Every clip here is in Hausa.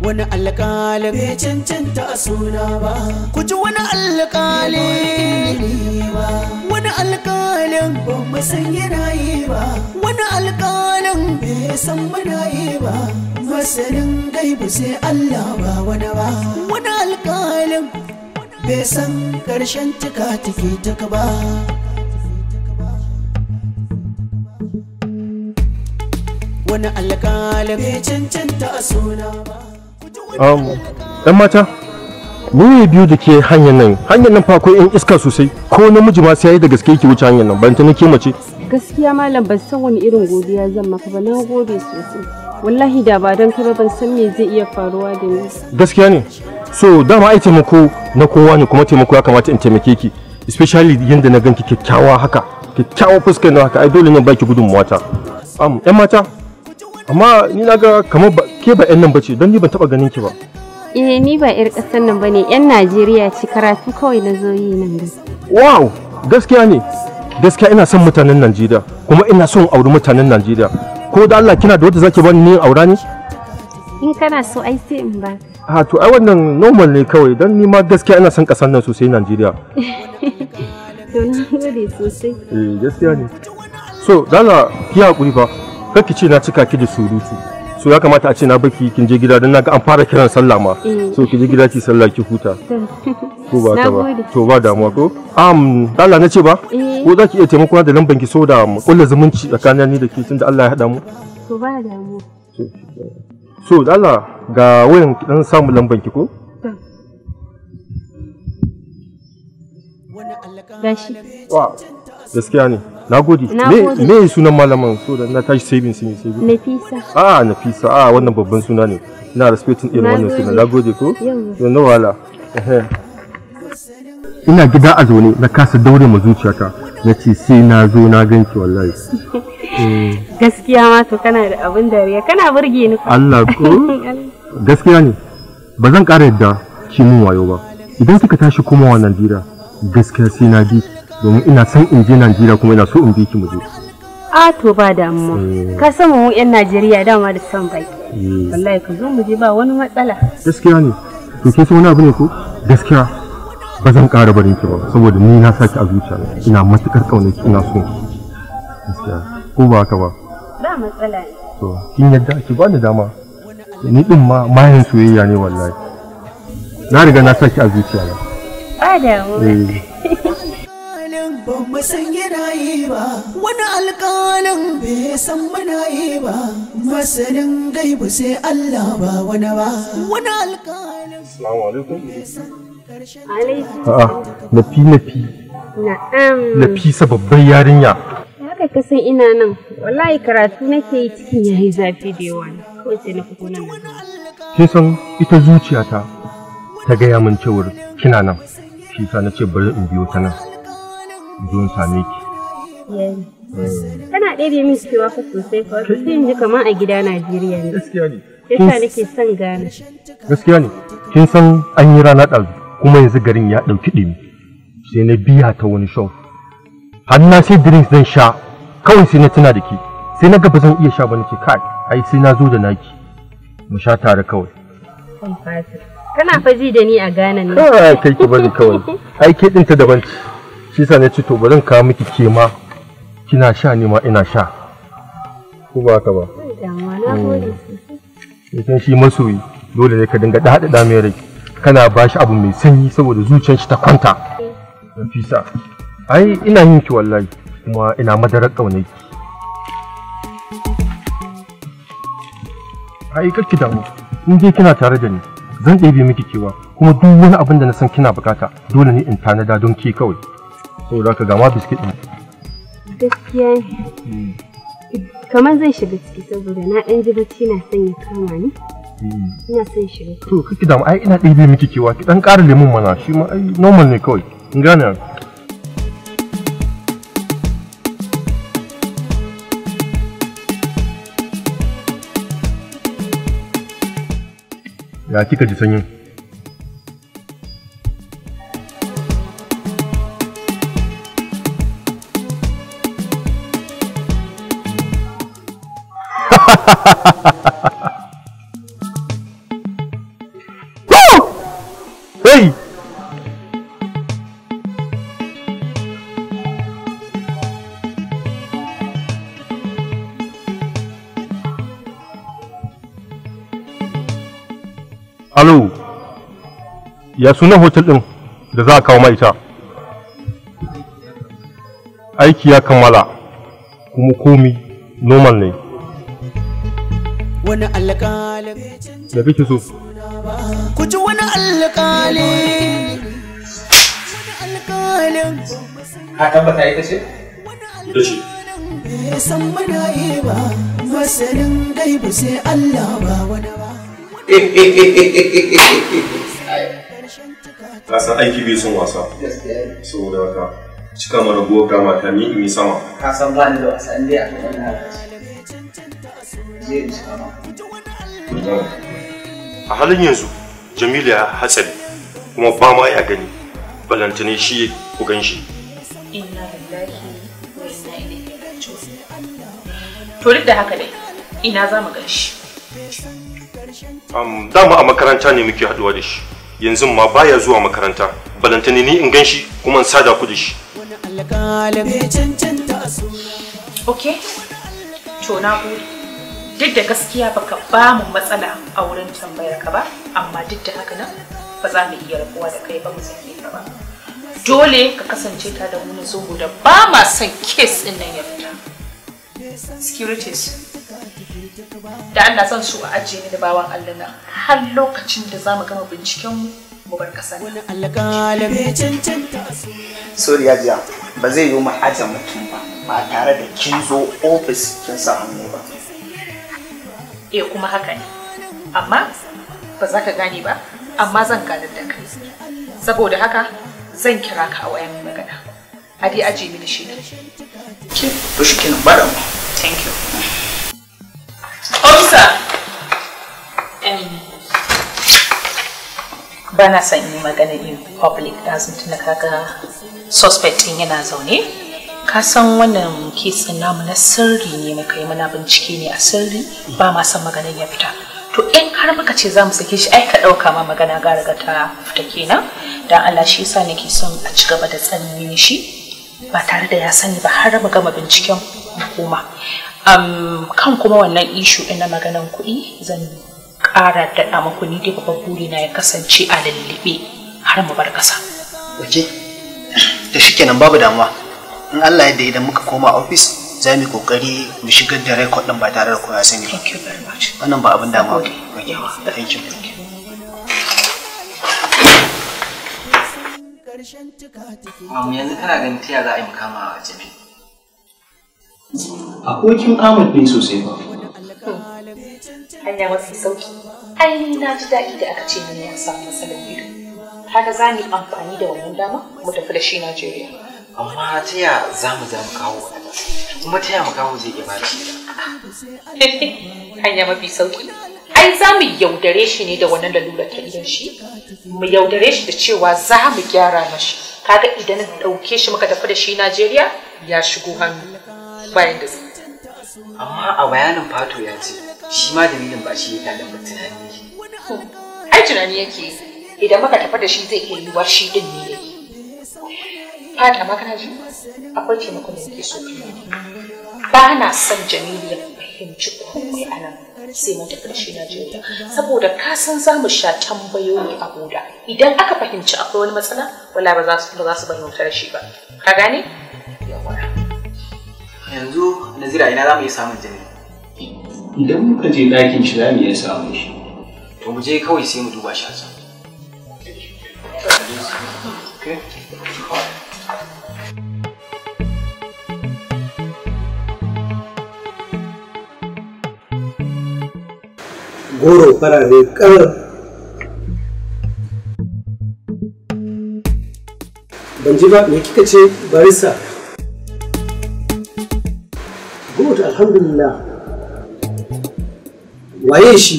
wani alƙalin bai cancanta a suna ba ku ji wani alƙalin ba wani alƙalin ba mu san yana yi ba wani alƙalin bai san muna yi ba masanin gaibu sai Allah ba wani ba wani alƙalin bai san ƙarshen tuka take taka ba wani alƙalin bai cancanta a suna ba ɗan mata ni biyu da ke hanyar nan hanyar nan fa akwai yan iska sosai ko namiji ma sai yayi da gaske yake wuce hanyar nan ban ta nake mace gaskiya malam ban san wani irin godiya zan maka ba na gode sosai wallahi da ba don kai ba ban san me zai iya faruwa da ni gaskiya ne so dama ai taimako na kowa ne kuma taimako ya kamata in taimake ki especially yanda na ganki kyakkyawa haka kyakkyawa fuskar na haka ai dole ne baki gudunmuwa ta am yan mata amma ni na ga kamar ba ke ba yan nan bace don ni ban taba ganin ki ba eh ni ba yar ƙasar nan bane yan Najeriya ce karatu kawai na zo yi nan da wow gaskiya ne gaskiya ina son mutanen Najeriya kuma ina son auri mutanen Najeriya ko da Allah kina da wanda zaki bani ni aura ne in kana so ai sai in ba a to ai wannan normal ne kawai don ni ma gaskiya ina son kasar nan sosai Najeriya to na gode sosai eh gaskiya ne so dala ki hakuri fa kar ki ce na cika ki da surutu so ya kamata a ce na baki kin je gida don naga an fara kiran sallah ma Eh. so ki je gida ki sallah ki huta ko ba ta ba Nagode. to ba damuwa ko um dala na ce ba Eh. ko za ki iya taimako da lamban ki so da mu kulla zumunci tsakanin ni da ke tunda Allah ya haɗa mu to ba damu so dala ga wayan ki dan samu lamban ki ko gashi wa gaskiya ne na gode Na me gode. me sunan malaman so da na tashi saving sun yi saving Nafisa a nafisa a wannan babban suna ne ina respecting irin Na wannan gode. suna na gode ko Yawwa. to na wala ina gida a zaune na kasa daure ma zuciyata na ce sai na zo na ganki wallahi gaskiya ma to kana da abin dariya kana burge ni fa Allah ko gaskiya ne ba zan ƙara yadda ki mun wayo ba idan kika tashi komawa Najeriya gaskiya sai na bi domin ina son in je Najeriya kuma ina so in bi ki mu je a to ba damuwa ka san mu yan Najeriya dama da son baki Eh, wallahi ka zo mu je ba wani matsala gaskiya ne to ke san wani abu ne ko gaskiya ba zan ƙara barin ki ba saboda ni na saki a zuciya ina matukar ƙaunar ki ina so gaskiya ko ba haka ba ba matsala ne to kin yadda ki ba ni dama ni din ma mayan soyayya ne wallahi na riga na saki a zuciya na ba damuwa eh alƙalin ba mu san yana yi ba wani alƙalin bai san muna yi ba masanin gaibu sai Allah ba wani ba wani alƙalin assalamu alaikum alaikum a'a nafi nafi na'am nafisa babbar yarinya haka ka san ina nan wallahi karatu nake yi cikin yayi zafi da yawa ne kawai sai na fito nan kin san ita zuciyata ta gaya min cewar kina nan shi sa na ce bari in biyo ta nan in zo in same ki yayi kana ɗebe min cewa fa sosai fa wato sai in ji kamar a gida Najeriya ne gaskiya ne yasa nake son gane gaskiya ne kin san an yi rana ɗazu kuma yanzu garin ya ɗauki ɗimi sai na biya ta wani shop har na sai drinks zan sha kawai sai na tuna da ki sai na ga ba zan iya sha ba nake kai ai sai na zo da naki mu sha tare kawai kan fata kana fa ji da ni a Ghana ne kai kai ki bari kawai ai ke ɗinta daban ce shi sa na ce to bari in kawo miki ke ma kina sha ne ma ina sha ko ba haka ba damuwa na gode sosai idan shi masoyi dole ne ka dinga daɗaɗa mai rai kana ba shi abu mai sanyi saboda zuciyar shi ta kwanta Nafisa ai ina yin ki wallahi kuma ina madarar ƙaunar ki ai kakki damu in dai kina tare da ni zan ɗebe miki kewa kuma duk wani abin da na san kina bukata dole ne in tanada don ke kawai saboda haka ga ma biskit ɗin gaskiya ne kamar zan shiga ciki saboda na ɗan ji bacci na son ya kama ni ina son shiga ciki to kake damu ai ina ɗebe miki kewa ki dan ƙara lemun mana shi ma ai normal ne kawai in gane ya kika ji sanyin alo ya sunan hotel ɗin da za a kawo ma ita aiki ya kammala kuma komi normal ne wani alƙalin da kake so ku ji wani alƙali wani alƙalin ka tabbata ita ce da shi bai san muna yi ba masanin gaibu sai Allah ba wani ba ka san aiki bai son wasa saboda haka cika mana buwar gama ta ni in yi sama ka san ba ni da wasa in dai a kan na zai in shiga ma a halin yanzu jamilu ya hatsari kuma ba ma ya gani balantane shi ku gan shi inna lillahi wa inna ilaihi raji'un to duk da haka dai ina za mu gan shi um, dama a makaranta ne muke haduwa da shi yanzu ma baya zuwa makaranta balantane ni in gan shi kuma in sada ku da shi wani alƙalin bai cancanta a suna okay to na gode duk da gaskiya baka ba mu matsala a wurin tambayar ka ba amma duk da haka nan ba za mu iya rabuwa da kai ba mu sake ka ba dole ka kasance ta da mu saboda ba ma son kes din nan ya fita securities da Allah zan so a ajiye ni da bawan Allah nan har lokacin da za mu gama binciken mu mu bar kasa wani alƙalin bai cancanta a suna sorry hajiya ba zai yi mu aje mutum ba ba tare da kin zo ofis kin sa hannu ba eh kuma haka ne amma ba za ka gane ba amma zan ganar da kai saboda haka zan kira ka a wayan magana a dai aje mini shi ki to shi kenan ba da mu thank you officer um, ba na son yi magana in public ɗazin tuna kaga suspect ɗin yana zaune ka san wannan kesin namu na sirri ne muka yi muna bincike ne a sirri ba ma son maganar ya fita to in har muka ce za mu sake shi ai ka ɗauka ma magana ga riga ta fita kenan dan Allah shi yasa nake son a ci gaba da tsanni shi ba tare da ya sani ba har mu gama binciken hukuma um, kan kuma wannan ishu ɗin na maganan kuɗi zan ƙara daɗa muku ni dai babban burina ya kasance a lullube har mu bar ƙasa. Oke, da shi kenan babu damuwa. In Allah yadda idan muka koma ofis za mu yi kokari mu shigar da rekod ɗin ba tare da kowa ya sani ba. Thank you very much. Wannan ba abin damuwa ba. Gode. Yawa. Thank you. ƙarshen tuka take Mamu yanzu kana ganin ta za a yi makama a jami'a. Abokin Ahmad ne sosai ba. Hanya mafi sauki. Ai ni na ji daɗi da aka ce mini ya samu matsalar ido. Kaga za mu yi amfani da wannan dama mu tafi da shi Najeriya. Amma ta ya za mu za mu kawo wadanda? Kuma ta ya mu kawo zai iya ba da shi? Hanya mafi sauki. Ai za mu yaudare shi ne da wannan lalurar ta idon shi. Mu yaudare shi da cewa za mu gyara mashi. Kaga idan na ɗauke shi muka tafi da shi Najeriya ya shigo hannu bayan da zai. Amma a bayanin Fato ya ce shi ma dalilin ba shi ya tada mu tunani yake. ai tunani yake yi. idan muka tafi da shi zai iya yiwuwa shi din ne yake fata ma kana ji akwai taimakon da yake so ba na son jamilu ya fahimci komai a nan sai mun tafi da shi Najeriya saboda ka san za mu sha tambayoyi a boda idan aka fahimci akwai wani matsala wala ba za su ba za su bari mu tare shi ba ka gane yawa Yanzu Nazira ina za mu iya samun jami'a. Idan muka je ɗakin shi za mu iya samun shi. To mu je kawai sai mu duba shi a can. Okay. goro farare kar ban ji ba me kika ce barista good alhamdulillah waye shi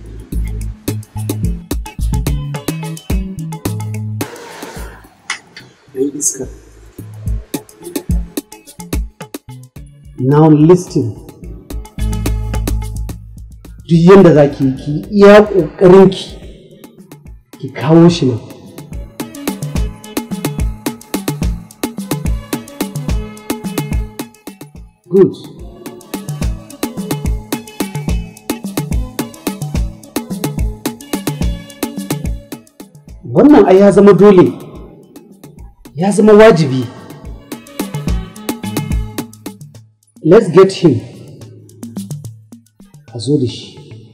Ɗan iska now listen duk yadda za ki yi ki yi iya ƙoƙarinki ki kawo shi nan good wannan ai ya zama dole ya zama wajibi let's get him a zo da shi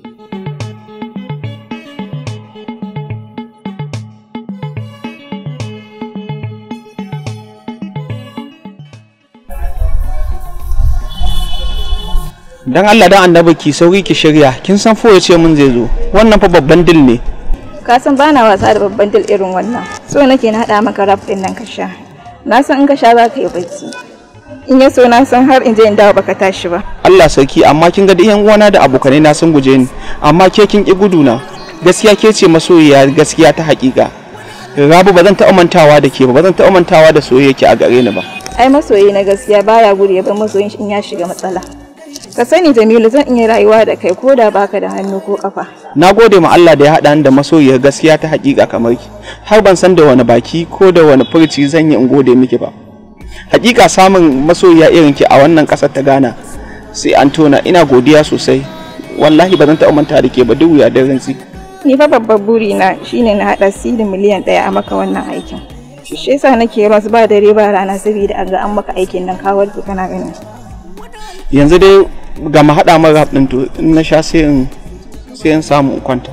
dan Allah dan annabi ki sauri ki shirya kin san fo ce mun zai zo wannan fa babban dil ne ka san bana wasa da babban dil irin wannan so nake na hada maka rap din nan ka sha na san in ka sha za ka yi bacci in ya so na san har in je in dawo baka tashi ba Allah sarki amma kin ga da yan uwana da abokanai na sun guje ni amma ke kin ki gudu na gaskiya ke ce masoyiya gaskiya ta hakika Rabu ba zan taɓa mantawa da ke ba ba zan taɓa mantawa da soyayya ki a gare ni ba ai masoyi na gaskiya baya gudu ya bar masoyin shi in ya shiga matsala ka sani Jamilu zan iya rayuwa da kai ko da baka da hannu ko kafa na gode ma Allah da ya haɗa ni da masoyiyar gaskiya ta hakika kamar ki har ban san da wani baki ko da wani furci zan yi in gode miki ba hakika samun masoyiya irin ki a wannan ƙasar ta Ghana sai an tona ina godiya sosai wallahi ba zan taɓa manta da ke ba duk wuya da rantsi ni fa babbar buri na shine na hada sidin miliyan ɗaya a maka wannan aikin shi yasa nake rasu ba dare ba rana saboda an ga an maka aikin nan kawar ki kana gani yanzu dai ga mu haɗa mara rap ɗin to in na sha sai in sai in samu in kwanta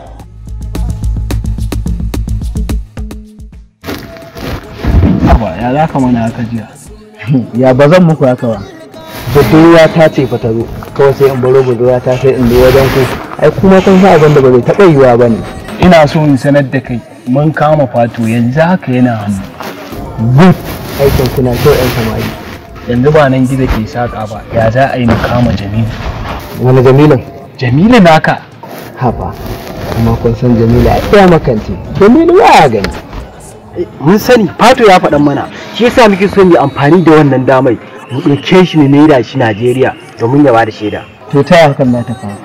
Aba ya za ka mana haka jiya. ya ba zan muku haka ba budurwa ta ce fa ta zo kawai sai in baro budurwa ta sai in zo wajen ku ai kuma kun san abin da ba zai taɓa yiwuwa ba ne Ina so in sanar da kai mun kama fato yanzu haka yana hannu. good aikin kuna kyau yan samari Yanzu ba nan gida ke saƙa ba ya za a yi mu kama Jamilu. wani jamilin Jamilu naka. haba kuma kun san jamila ya makance jamilu ba ya gani mun sani fato ya faɗan mana shi yasa muke son yi amfani da wannan damai mu ɗauke shi ne naira shi Najeriya domin ya bada shaida to ta hakan na ta faru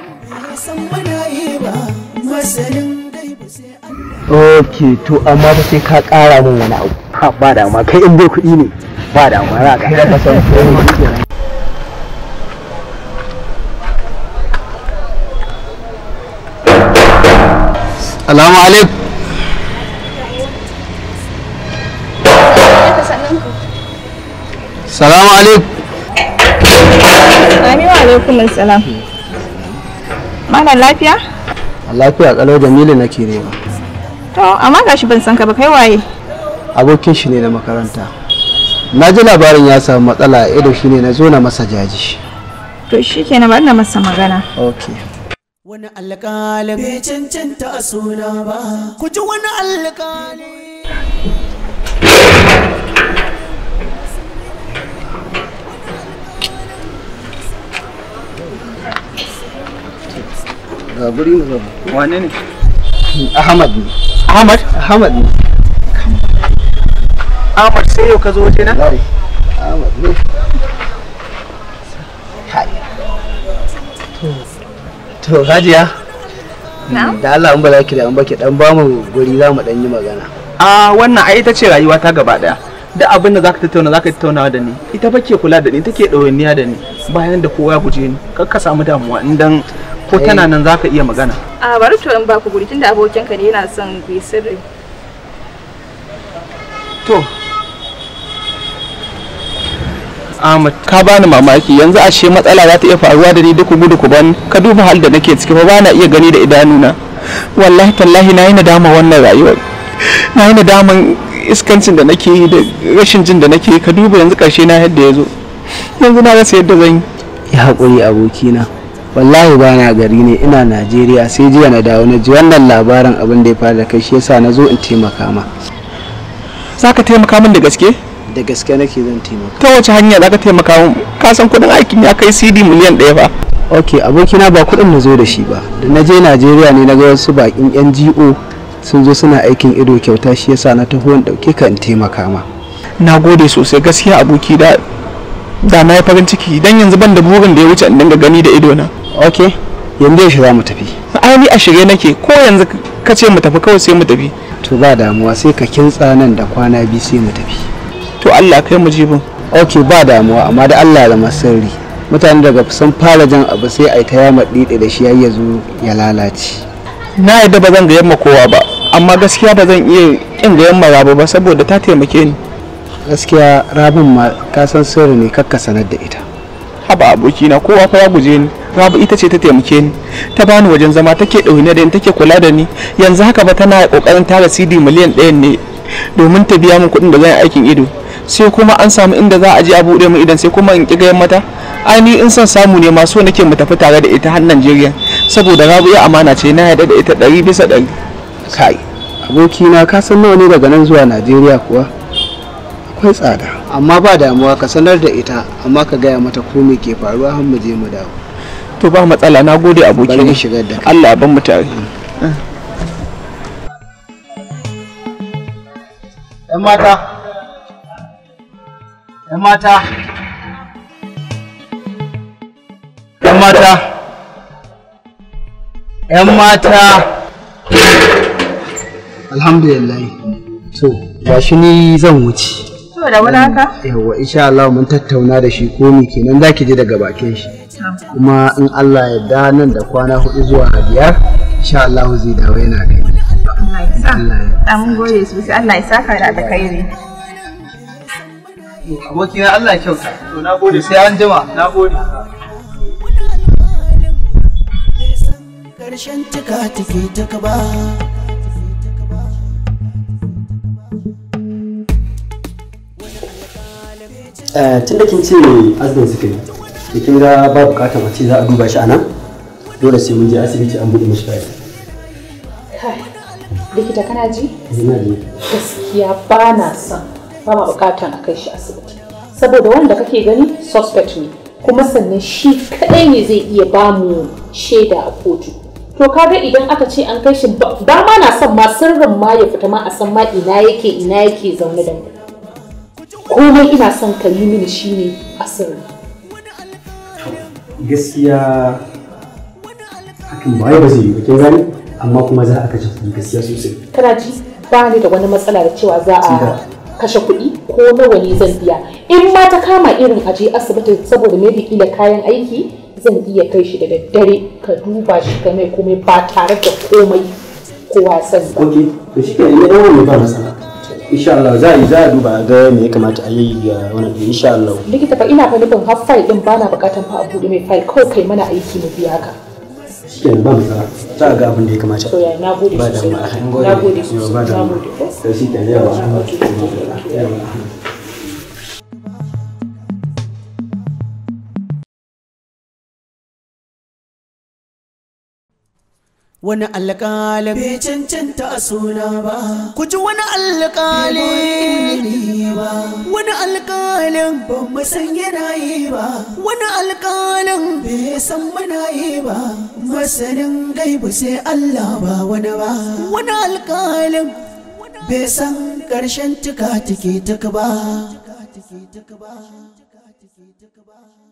ok to amma fa sai ka ƙara min wani abu ha ba da ma kai in bai kuɗi ne ba da ma za ka kai ka san komai Salamu alaikum Salamu alaikum Amin wa alaikum salam Malam lafiya? lafiya kalau jamilu nake nema To amma gashi ban san ka ba kai waye? abokin shi ne na makaranta na ji labarin ya samu matsala a ido shine na zo na masa jaji To shikenan bari na masa magana. ok Wani alƙalin bai cancanta a suna ba, ku ji wani alƙali. ga guri mu zama wane ne ahmad ne Ahmad ahmad ne Ahmad sai yau ka zo waje na Lai, ahmad ne Hai. to hajiya da Allah an bala ki da an baki dan ba mu guri za mu dan yi magana a wannan ai ita ce rayuwa ta gaba daya duk abin da zaka tattauna zaka tattauna da ni ita ba ke kula da ni take ɗawainiya da ni bayan da kowa ya guje ni kar ka samu damuwa idan ko tana nan zaka iya magana A bari to in ba ku guri tunda abokinka ne yana son ku yi sirri. to Ahmad ka bani mamaki yanzu ashe matsala za ta iya faruwa da ni duk gudu ku ban ka duba hal da nake ciki fa ba na iya gani da idanuna wallahi tallahi na yi nadama wannan rayuwar na yi nadaman iskancin da nake yi da rashin jin da nake yi ka duba yanzu karshe na yadda ya zo yanzu na rasa yadda zan yi yi haƙuri abokina wallahi ba na gari ne ina najeriya sai jiya na dawo na ji wannan labarin abin da ya faru da kai shi yasa na zo in taimaka ma za ka taimaka min da gaske da gaske nake zan taimaka ta wace hanya za ka taimaka min ka san kuɗin aikin ya kai cd miliyan ɗaya fa ok abokina ba kuɗin na zo da shi ba da na je najeriya ne na ga wasu bakin ngo sun zo suna aikin ido kyauta shi yasa na taho in ɗauke ka in taimaka ma na gode sosai gaskiya aboki da da na yi farin ciki dan yanzu ban da burin da ya wuce in dinga gani da idona ok yanzu yaushe za mu tafi ai ni a shirye nake ko yanzu ka ce mu tafi kawai sai mu tafi to ba damuwa sai ka kintsa nan da kwana biyu sai mu tafi to Allah kai mu jibin ok ba damuwa amma da Allah ya zama sirri mutane daga sun fara jan abu sai a yi ta yama ɗiɗi da shi har ya zo ya lalace na yadda ba zan ga yamma kowa ba amma gaskiya ba zan iya kin gayan maraba ba saboda ta taimake ni gaskiya rabin ma ka san sirri ne kakka sanar da ita haba abokina kowa fa ya guje ni rabu ita ce ta taimake ni ta bani wajen zama take ɗaune da ni take kula da ni yanzu haka ba tana kokarin tara cd miliyan ɗaya ne domin ta biya min kuɗin da zan yi aikin ido sai kuma an samu inda za a je a buɗe min idan sai kuma in ƙi gayan mata ai ni in son samu ne ma so nake mu tafi tare da ita har Najeriya saboda rabu ya amana ce na yarda da ita ɗari bisa ɗari kai abokina ka san nawa ne daga nan zuwa najeriya kuwa akwai tsada amma ba damuwa ka sanar da ita amma ka gaya mata ko me ke faruwa har mu je mu dawo to ba matsala na gode bari abokina mu shigar da kai Allah ya ban mu tare ‘Yan mata, ‘yan mata, ‘yan mata, ‘yan mata. alhamdulillah to ga shi ni zan wuce To da wani haka? yawa insha Allah mun tattauna da shi ko me kenan zaki je daga bakin shi kuma in Allah ya da nan da kwana hudu zuwa biyar insha Allah zai dawo yana kai Allah ya sa. An gode sosai Allah ya saka da alkhairi. Abokina Allah ya kyauta. To na gode sai an jima. Na gode. Karshen tuka take ta kaba. tun da kin ce azumin suka yi da kin ga ba bukatar a ce za a duba shi a nan dole sai mun je asibiti an buɗe mishi baya Kai, likita kana ji? ina ji Gaskiya ba na son ba ma bukatan a kai shi asibiti. Saboda wanda kake gani suspect ne, kuma sannan shi kaɗai ne zai iya ba mu shaida a kotu. To kaga idan aka ce an kai shi ba ba ma na son ma sirrin ma ya fita ma a san ma ina yake ina yake zaune da mu. Komai ina son ka yi mini shine a sirri. gaskiya hakan ba wai ba zai yi ba kin gani amma kuma za a kashe kuɗi gaskiya sosai kana ji ba ni da wani matsala da cewa za a kashe kuɗi ko nawa ne zan biya in ma ta kama irin aje asibiti saboda maybe kila kayan aiki zan iya kai shi da daddare ka duba shi ka mai komai ba tare da komai kowa ya sani ba ok to shi kenan ya dawo mai ba matsala insha Allah za a yi za a duba a ga me ya kamata a yi ga wannan ɗin insha Allah likita fa ina fa nufin har file din bana bukatan fa a buɗe mai file kawai kai mana aiki mu biya ka shi kenan ba matsala za a ga abin da ya kamata to ya na gode ba da sosai ma na gode Yawa, ba sosai da na ma gode to shi kenan yawa yawa Wani alƙalin bai cancanta a suna ba. Ku ji wani alƙalin ba. Wani alƙalin ba mu san yana yi ba. Wani alƙalin bai san muna yi ba. Masanin gaibu sai Allah ba wani ba. Wani alƙalin bai san ƙarshen tuka take tuka ba.